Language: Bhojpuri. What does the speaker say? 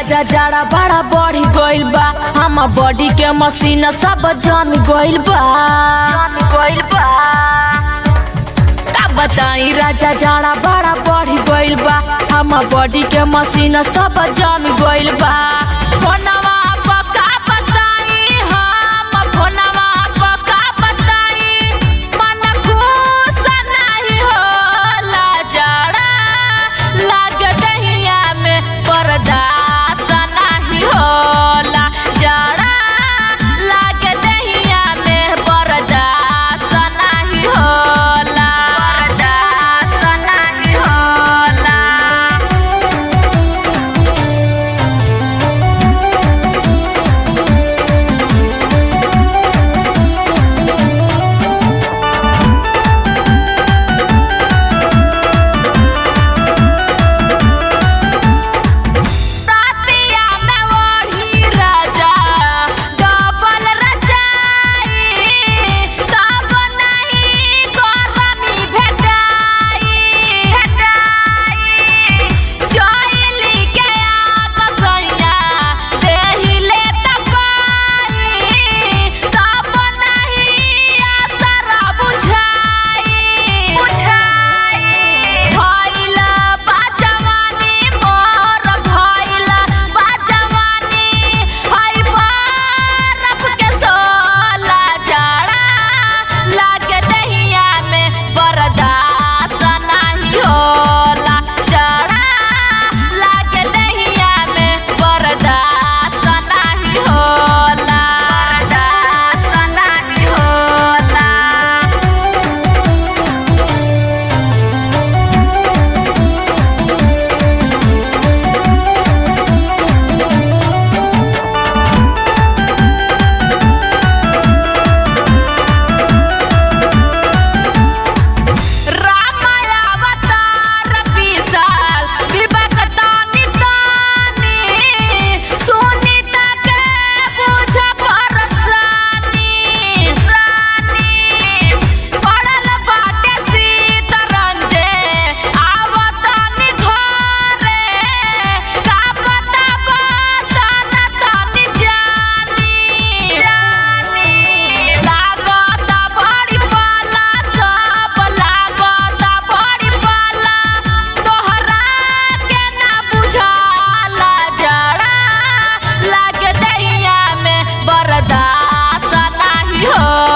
राजा जाड़ा बड़ा बढ़ गइल बा हम बॉडी के मशीन सब जम गइल बा गइल बा का बताई राजा जाड़ा बड़ा बढ़ गइल बा हम बॉडी के मशीन सब जम गइल बा फोनवा पर का बताई हम फोनवा पर का बताई मन खुश नहीं होला जाड़ा लाग दहिया में बर्दाश्त नहीं होला जाड़ा लाग दहिया में बर्दाश्त नहीं होला बर्दाश्त नहीं होला तातिया में वही राजा डबल रजाई तब नहीं गरमी भेटाई भेटाई चोइली के आग सैया देहिले तपाई तब नहीं असर बुझाई बुझाई भइल बा जवानी मोर भइल बा जवानी हई बरफ के सोला जाड़ा लागे दहिया में बर्दाश्त नहीं होला जाड़ा लागे दहिया में बर्दाश्त नहीं होला बर्दाश्त नहीं होला रामायावतार विशाल विवेक तानी तानी सुनीता के बुझ परसानी रानी पड़ल बाटे सीतरंजे आवतानी घरे का पता बताना तानी जानी जानी लागत बड़ी पाला सब लागत बड़ी पाला तोहरा के ना बुझाला जड़ा लागे दैया में बर्दाश्त नहीं हो